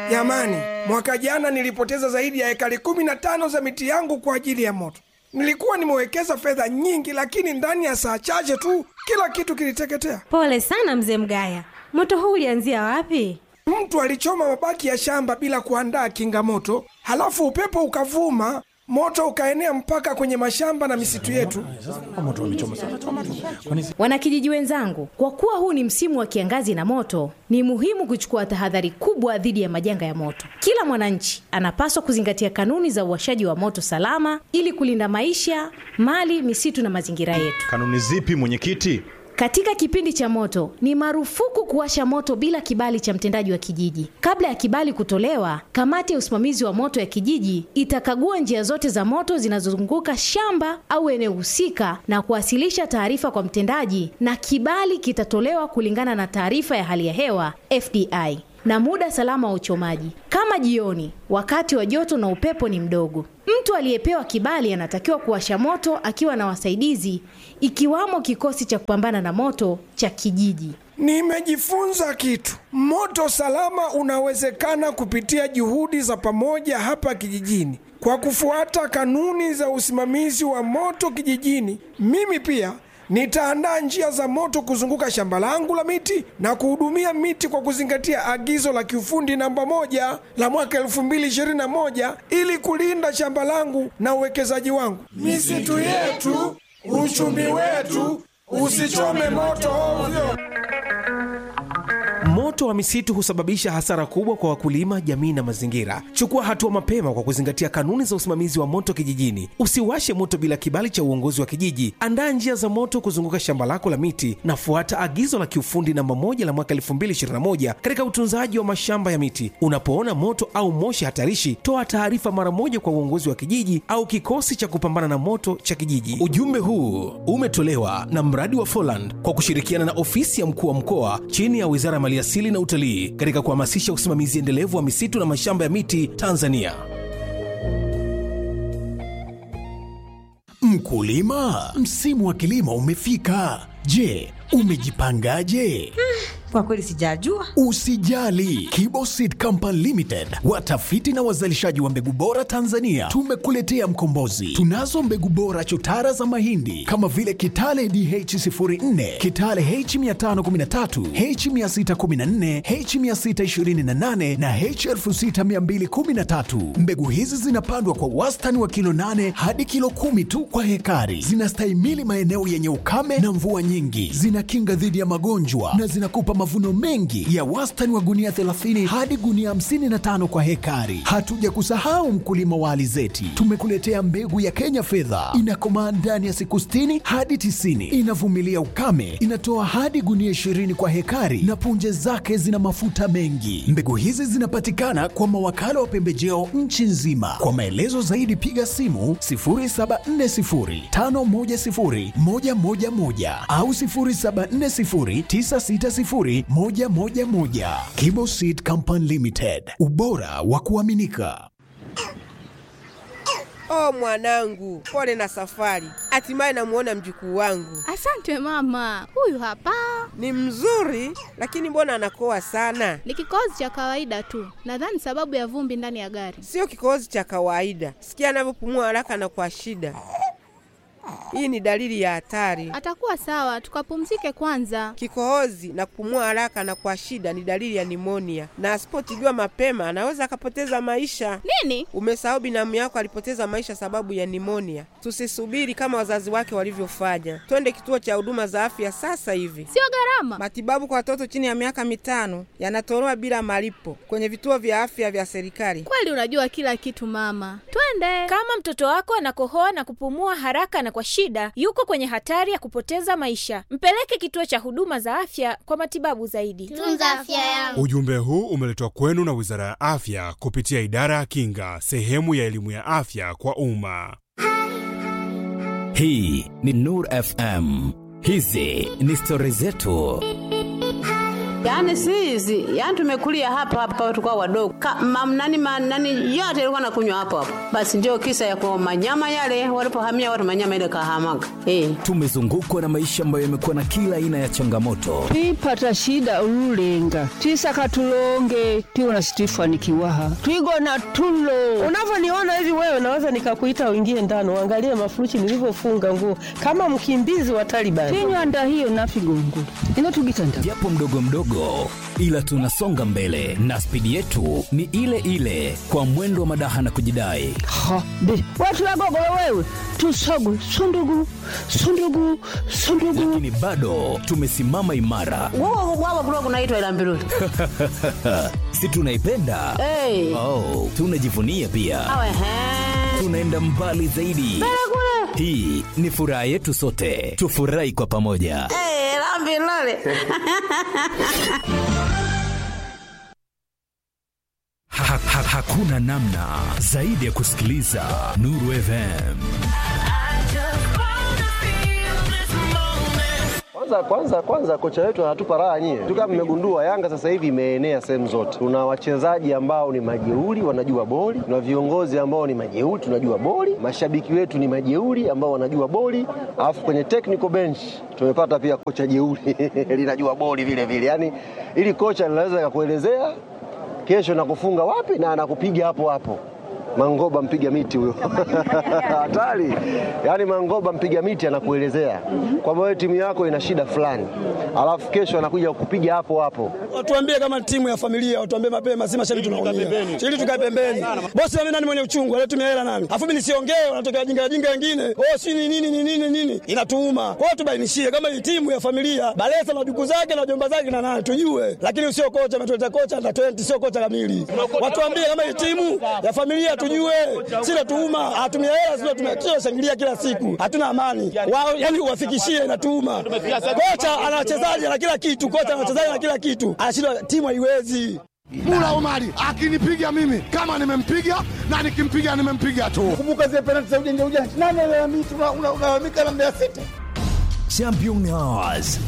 Jamani, mwaka jana nilipoteza zaidi ya ekari kumi na tano za miti yangu kwa ajili ya moto. Nilikuwa nimewekeza fedha nyingi, lakini ndani ya saa chache tu kila kitu kiliteketea. Pole sana mzee Mgaya, moto huu ulianzia wapi? Mtu alichoma mabaki ya shamba bila kuandaa kinga moto, halafu upepo ukavuma, moto ukaenea mpaka kwenye mashamba na misitu yetu. Wanakijiji wenzangu, kwa kuwa huu ni msimu wa kiangazi na moto, ni muhimu kuchukua tahadhari kubwa dhidi ya majanga ya moto. Kila mwananchi anapaswa kuzingatia kanuni za uwashaji wa moto salama ili kulinda maisha, mali, misitu na mazingira yetu. Kanuni zipi mwenyekiti? Katika kipindi cha moto ni marufuku kuwasha moto bila kibali cha mtendaji wa kijiji. Kabla ya kibali kutolewa, kamati ya usimamizi wa moto ya kijiji itakagua njia zote za moto zinazozunguka shamba au eneo husika na kuwasilisha taarifa kwa mtendaji, na kibali kitatolewa kulingana na taarifa ya hali ya hewa FDI na muda salama wa uchomaji, kama jioni, wakati wa joto na upepo ni mdogo. Mtu aliyepewa kibali anatakiwa kuwasha moto akiwa na wasaidizi, ikiwamo kikosi cha kupambana na moto cha kijiji. Nimejifunza kitu. Moto salama unawezekana kupitia juhudi za pamoja hapa kijijini. Kwa kufuata kanuni za usimamizi wa moto kijijini, mimi pia nitaandaa njia za moto kuzunguka shamba langu la miti na kuhudumia miti kwa kuzingatia agizo la kiufundi namba moja la mwaka 2021 ili kulinda shamba langu na uwekezaji wangu. Misitu yetu, uchumi wetu, usichome moto ovyo. Moto wa misitu husababisha hasara kubwa kwa wakulima, jamii na mazingira. Chukua hatua mapema kwa kuzingatia kanuni za usimamizi wa moto kijijini. Usiwashe moto bila kibali cha uongozi wa kijiji. Andaa njia za moto kuzunguka shamba lako la miti na fuata agizo la kiufundi namba moja la mwaka 2021 katika utunzaji wa mashamba ya miti. Unapoona moto au moshi hatarishi, toa taarifa mara moja kwa uongozi wa kijiji au kikosi cha kupambana na moto cha kijiji. Ujumbe huu umetolewa na mradi wa Foland kwa kushirikiana na ofisi ya mkuu wa mkoa chini ya Wizara ya Maliasili na Utalii katika kuhamasisha usimamizi endelevu wa misitu na mashamba ya miti Tanzania. Mkulima, msimu wa kilimo umefika. Je, umejipangaje? Kwa kweli sijajua. Usijali, Kibo Seed Company Limited, watafiti na wazalishaji wa mbegu bora Tanzania, tumekuletea mkombozi. Tunazo mbegu bora chotara za mahindi kama vile Kitale DH04, Kitale H513, H614, H628 na H6213. Mbegu hizi zinapandwa kwa wastani wa kilo 8 hadi kilo kumi tu kwa hekari. Zinastahimili maeneo yenye ukame na mvua nyingi, zinakinga dhidi ya magonjwa na zinakupa mavuno mengi ya wastani wa gunia 30 hadi gunia 55 kwa hekari. Hatuja kusahau mkulima wa alizeti, tumekuletea mbegu ya Kenya fedha, inakomaa ndani ya siku 60 hadi 90, inavumilia ukame, inatoa hadi gunia 20 kwa hekari na punje zake zina mafuta mengi. Mbegu hizi zinapatikana kwa mawakala wa pembejeo nchi nzima. Kwa maelezo zaidi piga simu 0740510111 au 0740960111. Kibo Seed Company Limited, ubora wa kuaminika. Oh mwanangu, pole na safari. Hatimaye namuona mjukuu wangu. Asante mama, huyu hapa Ni mzuri, lakini mbona anakoa sana? ni kikohozi cha kawaida tu, nadhani sababu ya vumbi ndani ya gari. Sio kikohozi cha kawaida. Sikia anavyopumua haraka na kwa shida. Hii ni dalili ya hatari. Atakuwa sawa, tukapumzike kwanza. Kikohozi na kupumua haraka na kwa shida ni dalili ya nimonia, na asipotibiwa mapema anaweza akapoteza maisha. Nini? Umesahau binamu yako alipoteza maisha sababu ya nimonia. Tusisubiri kama wazazi wake walivyofanya, twende kituo cha huduma za afya sasa hivi. Sio gharama. Matibabu kwa watoto chini ya miaka mitano yanatolewa bila malipo kwenye vituo vya afya vya serikali. Kweli unajua kila kitu mama, twende. Kama mtoto wako anakohoa na kupumua haraka na kwa shida, yuko kwenye hatari ya kupoteza maisha. Mpeleke kituo cha huduma za afya kwa matibabu zaidi. Tunza afya yangu. Ujumbe huu umeletwa kwenu na Wizara ya Afya kupitia Idara ya Kinga, sehemu ya elimu ya afya kwa umma. Hii ni Nur FM. Hizi ni stori zetu. Yaani si hizi, yaani tumekulia hapa hapa tulikuwa wadogo. Kama nani nani yote ilikuwa nakunywa hapo hapo. Basi ndio kisa ya kwa manyama yale walipohamia watu manyama ile kahamaga. Eh. Tumezungukwa na maisha ambayo yamekuwa na kila aina ya changamoto. twipata shida ululenga twisaka tulonge tiwona situifanikiwaha twigona tulo Unavyoniona hivi wewe, naweza nikakuita uingie ndani uangalie mafurushi nilivyofunga nguo kama mkimbizi wa Taliban. tinywanda hiyo nafigongo inotugitanda japo mdogo mdogo, ila tunasonga mbele na spidi yetu ni ile ile, kwa mwendo wa madaha na kujidai. ha be watu wagogolo wewe tusogwe sundugu sundugu sundugu Lakini bado tumesimama imara, Wao wao kulikuwa kunaitwa ila mbiruli. si tunaipenda? Eh. Oh, tunajivunia pia, Awe he. tunaenda mbali zaidi. Kule. Hii ni furaha yetu sote, tufurahi kwa pamoja. Eh, la mbiruli. Ha, ha, hakuna namna zaidi ya kusikiliza Nuru FM. Kwanza kwanza kwanza kocha wetu anatupa raha nyie. Tu kama mmegundua Yanga sasa hivi imeenea sehemu zote. Tuna wachezaji ambao ni majeuri wanajua boli, tuna viongozi ambao ni majeuri tunajua boli, mashabiki wetu ni majeuri ambao wanajua boli, alafu kwenye technical bench tumepata pia kocha jeuri linajua boli vile vile. Yaani ili kocha linaweza kakuelezea kesho nakufunga wapi na anakupiga hapo hapo. Mangoba mpiga miti huyo hatari. Yaani Mangoba mpiga miti anakuelezea kwamba wewe timu yako ina shida fulani, alafu kesho anakuja kukupiga hapo hapo. Watuambie kama timu ya familia, watuambie mapema, si mashabiki tunaumia. Ili tukae pembeni. Bosi mimi nani mwenye uchungu, alitumia hela nani? Afu mimi nisiongee, wanatokea jinga jinga wengine. Oh, si ni nini ni nini nini? Inatuuma. Kwa hiyo tubainishie kama hii timu ya familia, Balesa na duku zake na jomba zake na nani tujue. Lakini sio kocha ametuleta kocha na 20 sio kocha kamili. Watuambie kama hii timu ya familia tujue. Si natuuma, hatumia hela sio tumia shangilia kila siku. Hatuna amani. Wao yani uwafikishie inatuuma. Kocha ana wachezaji na kila kitu, kocha ana wachezaji na kila kitu. Anashindwa timu haiwezi. Mula Omari akinipiga mimi kama nimempiga na nikimpiga nimempiga tu. Kumbuka zile penalti za ujanja ujanja. Nani alalamika unalalamika na Mbeya City? Champion Hours.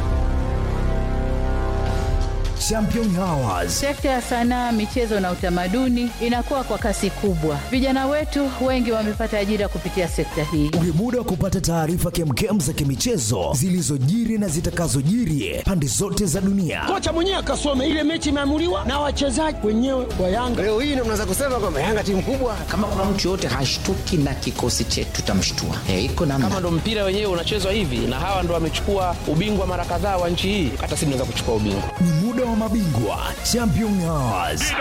Champion Hours. Sekta ya sanaa, michezo na utamaduni inakuwa kwa kasi kubwa. Vijana wetu wengi wamepata ajira kupitia sekta hii. Ni muda wa kupata taarifa kemkem za kimichezo zilizojiri na zitakazojiri pande zote za dunia. Kocha mwenyewe akasome ile mechi imeamuliwa na wachezaji wenyewe wa Yanga. Leo hii ndio mnaweza kusema kwamba Yanga timu kubwa. Kama kuna mtu yoyote hashtuki na kikosi chetu tutamshtua. Eh, iko namna. Kama ndo mpira wenyewe unachezwa hivi na hawa ndo wamechukua ubingwa mara kadhaa wa nchi hii, hata sisi tunaweza kuchukua ubingwa. Ni muda wa mabingwa Champion Hours.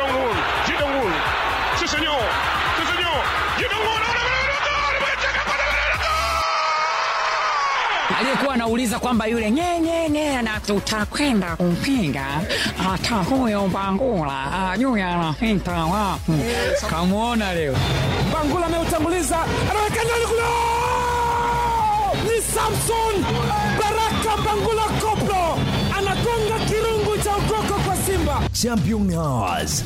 aliyekuwa anauliza kwamba yule nyenyenye na tutakwenda kumpinga hata huyo Bangula ajui anapita wapi. Kamwona leo Bangula ameutanguliza, anaweka ndani kule, ni Samson Baraka Bangula Koplo anagonga kirungu cha ukoko kwa Simba. Champion Hours.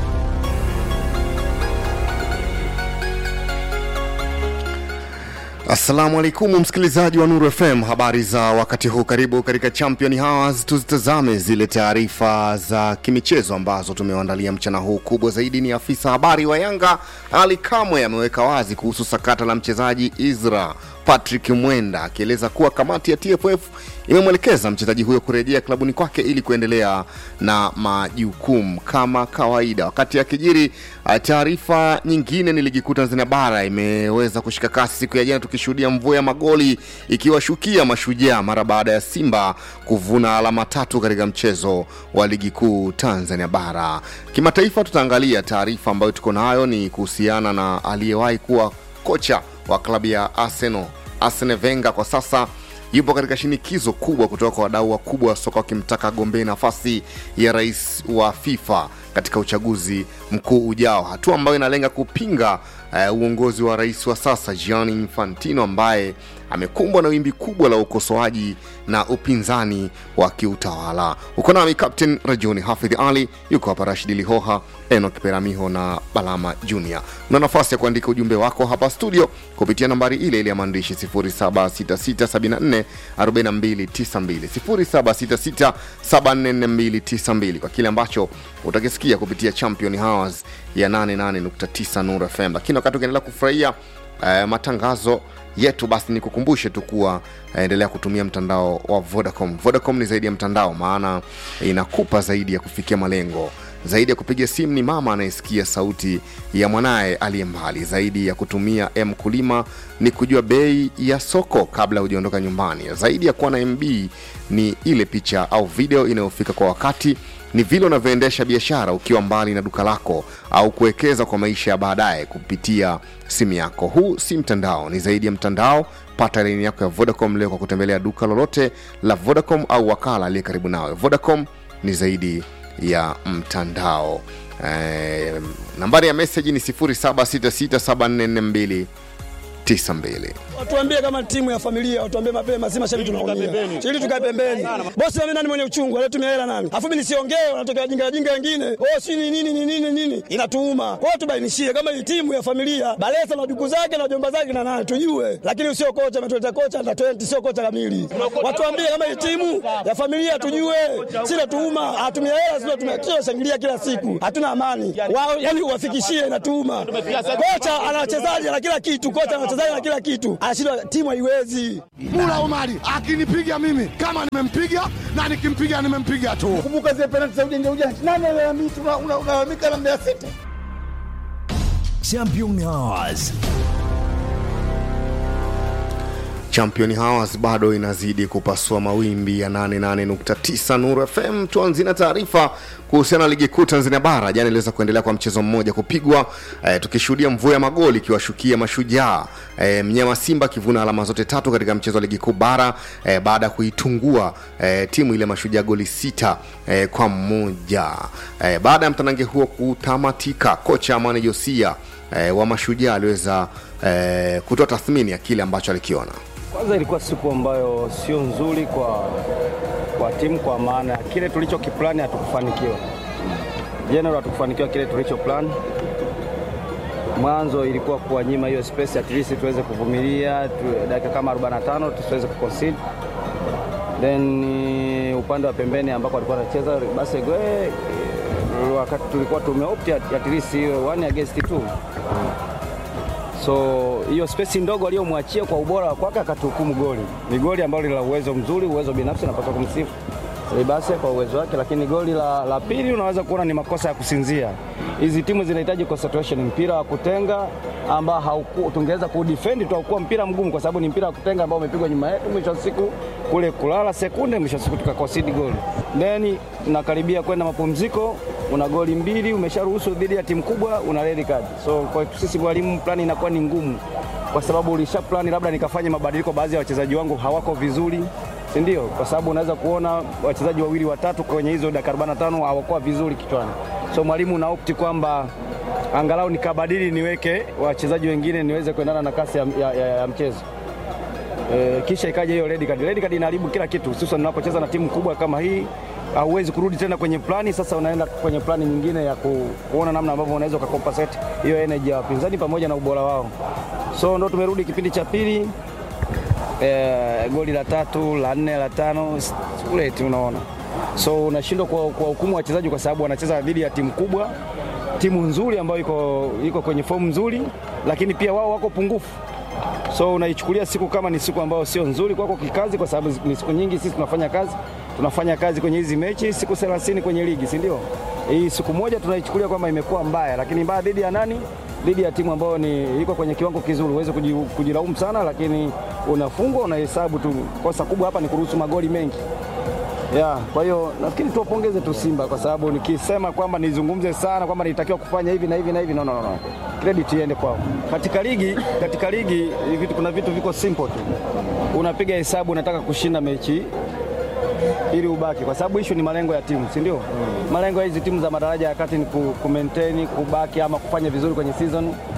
Assalamu alaikum msikilizaji wa Nuru FM, habari za wakati huu. Karibu katika Champion Hours, tuzitazame zile taarifa za kimichezo ambazo tumewaandalia mchana huu. Kubwa zaidi ni afisa habari wa Yanga Ali Kamwe ameweka wazi kuhusu sakata la mchezaji Isra Patrick Mwenda akieleza kuwa kamati ya TFF imemwelekeza mchezaji huyo kurejea klabuni kwake ili kuendelea na majukumu kama kawaida. Wakati akijiri taarifa nyingine, ni ligi kuu Tanzania bara imeweza kushika kasi siku ya jana, tukishuhudia mvua ya magoli ikiwashukia Mashujaa mara baada ya Simba kuvuna alama tatu katika mchezo wa ligi kuu Tanzania bara. Kimataifa, tutaangalia taarifa ambayo tuko nayo ni kuhusiana na aliyewahi kuwa kocha wa klabu ya Arsenal Arsene Wenger kwa sasa yupo katika shinikizo kubwa kutoka kwa wadau wakubwa wa soka wakimtaka agombee nafasi ya rais wa FIFA katika uchaguzi mkuu ujao, hatua ambayo inalenga kupinga uh, uongozi wa rais wa sasa Gianni Infantino ambaye amekumbwa na wimbi kubwa la ukosoaji na upinzani wa kiutawala. Uko nami Captain Rajuni Hafidh Ali, yuko hapa Rashidi Lihoha, Enoch Peramiho na Balama Junior. Una nafasi ya kuandika ujumbe wako hapa studio kupitia nambari ile ile ya maandishi 0766744292 0766744292 kwa kile ambacho utakisikia kupitia Champion Hours ya 88.9 Nuru FM. Lakini wakati ukiendelea kufurahia eh, matangazo yetu basi nikukumbushe tu kuwa eh, endelea kutumia mtandao wa Vodacom. Vodacom ni zaidi ya mtandao, maana inakupa zaidi ya kufikia malengo. Zaidi ya kupiga simu ni mama anayesikia sauti ya mwanaye aliye mbali. Zaidi ya kutumia M kulima ni kujua bei ya soko kabla hujaondoka nyumbani. Zaidi ya kuwa na MB ni ile picha au video inayofika kwa wakati ni vile unavyoendesha biashara ukiwa mbali na duka lako au kuwekeza kwa maisha ya baadaye kupitia simu yako. Huu si mtandao, ni zaidi ya mtandao. Pata laini yako ya Vodacom leo kwa kutembelea duka lolote la Vodacom au wakala aliye karibu nawe. Vodacom ni zaidi ya mtandao. Eh, nambari ya meseji ni 0766744292 Watuambie kama timu ya familia, watuambie mapema, si mashabiki tunaumia. Ili tukae pembeni. Bosi mimi nani mwenye uchungu, anatumia hela nani? Afu mimi nisiongee, wanatokea jinga jinga wengine. Oh, si ni nini ni nini nini? Inatuuma. Kwa hiyo tubainishie kama hii timu ya familia, Balesa na duku zake na jomba zake na nani tujue. Lakini usio kocha ametuleta kocha na 20 sio kocha kamili. Watuambie kama hii timu ya familia tujue. Si natuuma, hatumia hela sio tumekio shangilia kila siku. Hatuna amani. Wao yani uwafikishie inatuuma. Kocha ana wachezaji na kila kitu, kocha ana wachezaji na kila kitu. Anashindwa timu haiwezi. Mula Omari akinipiga mimi kama nimempiga na nikimpiga nimempiga tu. Kumbuka zile penalti za ujanja ujanja. Nani analalamika unalalamika na Mbeya City? Champion Hours. Champion Hours bado inazidi kupasua mawimbi ya 88.9 Nuru FM. Tuanzie na taarifa kuhusiana na ligi kuu Tanzania bara. Jana iliweza kuendelea kwa mchezo mmoja kupigwa, eh, tukishuhudia mvua ya magoli ikiwashukia Mashujaa, eh, mnyama Simba akivuna alama zote tatu katika mchezo wa ligi kuu bara eh, baada ya kuitungua eh, timu ile Mashujaa goli sita eh, kwa mmoja eh, baada ya mtanange huo kutamatika, kocha Amani Josia eh, wa Mashujaa aliweza eh, kutoa tathmini ya kile ambacho alikiona. Kwanza ilikuwa siku ambayo sio nzuri kwa, kwa timu kwa maana kile tulichokiplani hatukufanikiwa. General hatukufanikiwa kile tulicho plan. Mwanzo ilikuwa kuwanyima hiyo space at least tuweze kuvumilia tu, dakika kama 45 tusiweze kuconcede. Then upande wa pembeni ambako alikuwa anacheza basi gwe wakati tulikuwa tumeopt at, at least hiyo one against two so hiyo space ndogo aliyomwachia kwa ubora wa kwake akatuhukumu goli. Ni goli ambalo lina uwezo mzuri, uwezo binafsi, napaswa kumsifu Libase kwa uwezo wake, lakini goli la, la pili unaweza kuona ni makosa ya kusinzia. Hizi timu zinahitaji concentration, mpira wa kutenga ambao hauku tungeweza kudefend tu, haukuwa mpira mgumu, kwa sababu ni mpira wa kutenga ambao umepigwa nyuma yetu, mwisho wa siku kule kulala sekunde, mwisho wa siku tukaconcede goli. Then nakaribia kwenda mapumziko, una goli mbili umesharuhusu dhidi ya timu kubwa, una red card. So kwa sisi walimu, plani inakuwa ni ngumu, kwa sababu ulisha plani labda nikafanya mabadiliko, baadhi ya wachezaji wangu hawako vizuri si ndio? Kwa sababu unaweza kuona wachezaji wawili watatu kwenye hizo dakika 45 hawakuwa vizuri kichwani, so mwalimu na opti kwamba angalau nikabadili niweke wachezaji wengine niweze kuendana na kasi ya, ya, ya, ya mchezo. E, kisha ikaja hiyo red card. Red card inaharibu kila kitu, hususan unapocheza na timu kubwa kama hii hauwezi kurudi tena kwenye plani. Sasa unaenda kwenye plani nyingine ya ku, kuona namna ambavyo unaweza ukakompensate hiyo energy ya wapinzani pamoja na ubora wao. So ndo tumerudi kipindi cha pili eh, goli la tatu la nne la tano ule unaona, so unashindwa kwa hukumu wachezaji kwa sababu wanacheza dhidi ya timu kubwa, timu nzuri ambayo iko, iko kwenye fomu nzuri, lakini pia wao wako pungufu so unaichukulia siku kama ni siku ambayo sio nzuri kwako kikazi, kwa sababu ni siku nyingi sisi tunafanya kazi tunafanya kazi kwenye hizi mechi siku 30 kwenye ligi, si ndio? Hii siku moja tunaichukulia kwamba imekuwa mbaya, lakini mbaya dhidi ya nani? Dhidi ya timu ambayo ni iko kwenye kiwango kizuri. Uweze kujilaumu sana, lakini unafungwa, unahesabu tu. Kosa kubwa hapa ni kuruhusu magoli mengi ya kwa hiyo nafikiri tuwapongeze tu Simba kwa sababu nikisema kwamba nizungumze sana kwamba nilitakiwa kufanya hivi na hivi na hivi, no, no, no. Credit iende kwao. Katika ligi, katika ligi vitu, kuna vitu viko simple tu, unapiga hesabu, unataka kushinda mechi ili ubaki, kwa sababu issue ni malengo ya timu, si ndio? Mm. Malengo ya hizi timu za madaraja ya kati ni ku, ku maintain kubaki ama kufanya vizuri kwenye season.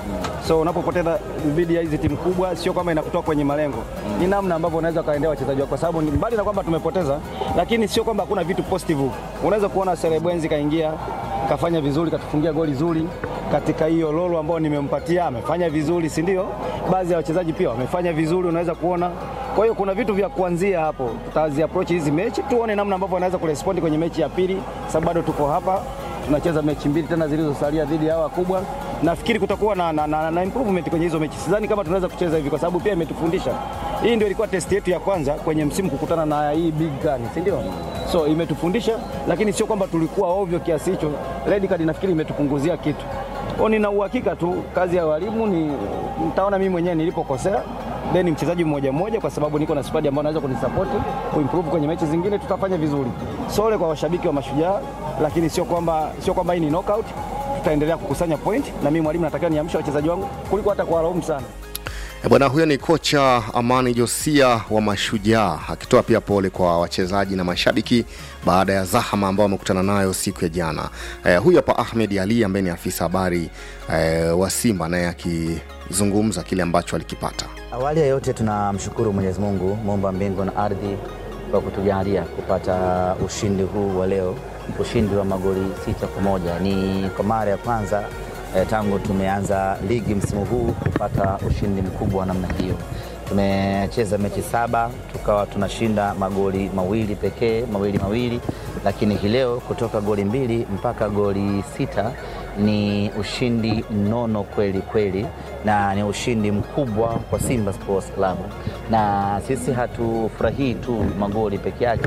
So unapopoteza dhidi ya hizi timu kubwa, sio kama inakutoa kwenye malengo, ni namna ambavyo unaweza ukaendea wachezaji wako, kwa sababu ni- mbali na kwamba tumepoteza, lakini sio kwamba hakuna vitu positive. Unaweza kuona Serebwenzi kaingia kafanya vizuri, katufungia goli zuri katika hiyo lolo ambayo nimempatia, amefanya vizuri, si ndio? Baadhi ya wachezaji pia wamefanya vizuri, unaweza kuona. Kwa hiyo kuna vitu vya kuanzia hapo, tutazi approach hizi mechi, tuone namna ambavyo wanaweza kurespondi kwenye mechi ya pili, sababu bado tuko hapa tunacheza mechi mbili tena zilizosalia dhidi ya hawa kubwa. Nafikiri kutakuwa na, na, na, na improvement kwenye hizo mechi. Sidhani kama tunaweza kucheza hivi, kwa sababu pia imetufundisha. Hii ndio ilikuwa test yetu ya kwanza kwenye msimu kukutana na hii big gun, si ndio? So imetufundisha, lakini sio kwamba tulikuwa ovyo kiasi hicho. Red card nafikiri imetupunguzia kitu. Kwa nina uhakika tu kazi ya walimu ni mtaona mimi mwenyewe nilipokosea then mchezaji mmoja mmoja, kwa sababu niko na squad ambayo naweza kunisapoti kuimprove kwenye mechi zingine, tutafanya vizuri. Sole kwa washabiki wa Mashujaa, lakini sio kwamba sio kwamba hii ni knockout. Tutaendelea kukusanya point, na mimi mwalimu natakiwa niamshe wachezaji wangu kuliko hata kuwalaumu sana. E bwana, huyo ni kocha Amani Josia wa Mashujaa akitoa pia pole kwa wachezaji na mashabiki baada ya zahama ambao wamekutana nayo siku ya jana. E, huyu hapa Ahmed Ali ambaye ni afisa habari e, wa Simba naye akizungumza kile ambacho alikipata. Awali ya yote tunamshukuru Mwenyezi Mungu muumba mbingu na ardhi kwa kutujalia kupata ushindi huu wa leo, ushindi wa magoli sita kwa moja. Ni kwa mara ya kwanza eh, tangu tumeanza ligi msimu huu kupata ushindi mkubwa wa namna hiyo. Tumecheza mechi saba tukawa tunashinda magoli mawili pekee, mawili mawili, lakini hii leo kutoka goli mbili mpaka goli sita ni ushindi mnono kweli kweli, na ni ushindi mkubwa kwa Simba Sports Club, na sisi hatufurahii tu magoli peke yake